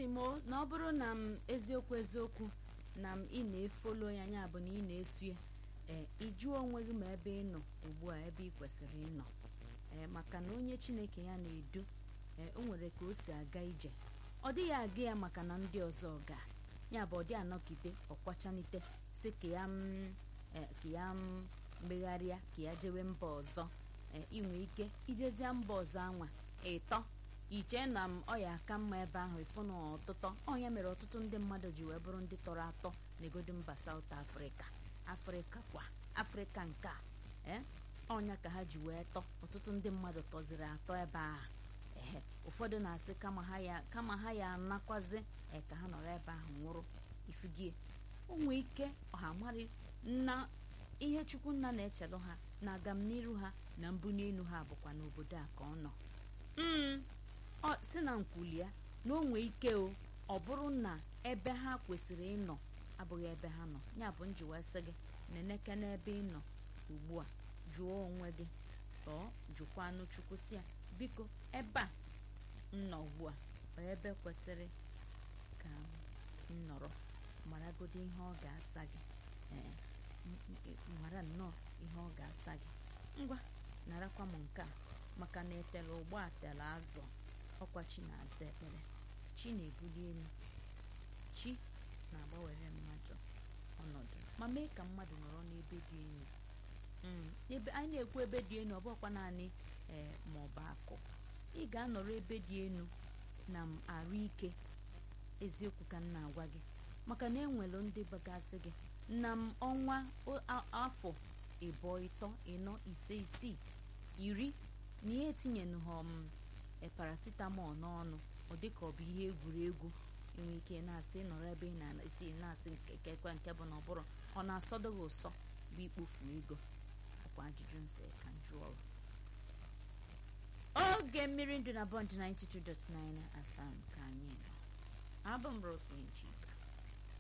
asị m o, na ọ bụrụ na m eziokwu eziokwu na m ị na-efolo ya nya bụ na ị na-eso ya ee ịjụọ onwe gị ma ebe ị nọ ugbu a ebe ị kwesịrị ịnọ ee maka na onye chineke ya na-edu ee o nwere ka o si aga ije ọ dịghị aga ya maka na ndị ọzọ ga ya bụ ọ dị anọkite ọkwachanite si ka ya m ee, ka ya m megharịa ka ya jewe mba ọzọ ee inwe ike ijezie mba ọzọ anwa ịtọ iche na m ọ ya aka mma ebe ahụ ịfụ na ọtụtọ ọnya mere ọtụtụ ndị mmadụ ji wee bụrụ ndị tọrọ atọ n'egodu mba saut afrịka afrịka kwa afrịka nke a ee ọnya ka ha ji wee tọ ọtụtụ ndị mmadụ tọziri atọ ebe ahụ ehe ụfọdụ na-asị kama ha ya kama ha ya anakwazi ee ka ha nọrọ ebe ahụ nwụrụ ifugie o nwee ike ọha marị na ihe chukwu nna na-echelụ ha na agamniru ha na mbunelu ha bụkwa n'obodo a ka ọ nọ mm ọ si na nkwuli ya na o nwee ike o ọ bụrụ na ebe ha kwesịrị ịnọ abụghị ebe ha nọ ya bụ njiwa sị gị neneke n'ebe ị nọ ugbu a jụọ onwe gị tọọ jụkwa anụ chukwu si ya biko ebe a m nọ ugbu a ọ ebe kwesịrị ka m nọrọ maragodo ihe ọ ga-asa gị ee m- m- mara nnọọ ihe ọ ga-asa gị ngwa narakwa m nke a maka na etela ụgbọ atela azụ ọkwa chi na-aza ekpere chi na-ebuli elu chi na-agbanwere mmadụ ọnọdụ ma mee ka mmadụ nọrọ n'ebe dị elu Mm, ebe anyị na-ekwu ebe dị elu ọ bụkwa naanị ee ma ọ bụ akụ ị ga-anọrọ ebe dị elu na m arụ ike eziokwu ka m na-agwa gị maka na enwelu ndị bagasị gị na m ọnwa o- a- afọ ịbụọ ịtọ ịnọ ise isii iri na ihe etinyenụ ha m e paracetamol n'ọnụ ọ dị ka ọ bụ ihe egwuregwu enwe ike na-asị nọrọ ebe ị na-esi na-asị nke kekwe nke bụ na ọ bụrụ ọ na-asọdo gị ụsọ bụ ikpofu ego ọkwa ajụjụ nse ka m jụọ gị. oge mmiri ndụ na bọnd 92.9 FM ka anyị nọ abụ m Roslyn Chi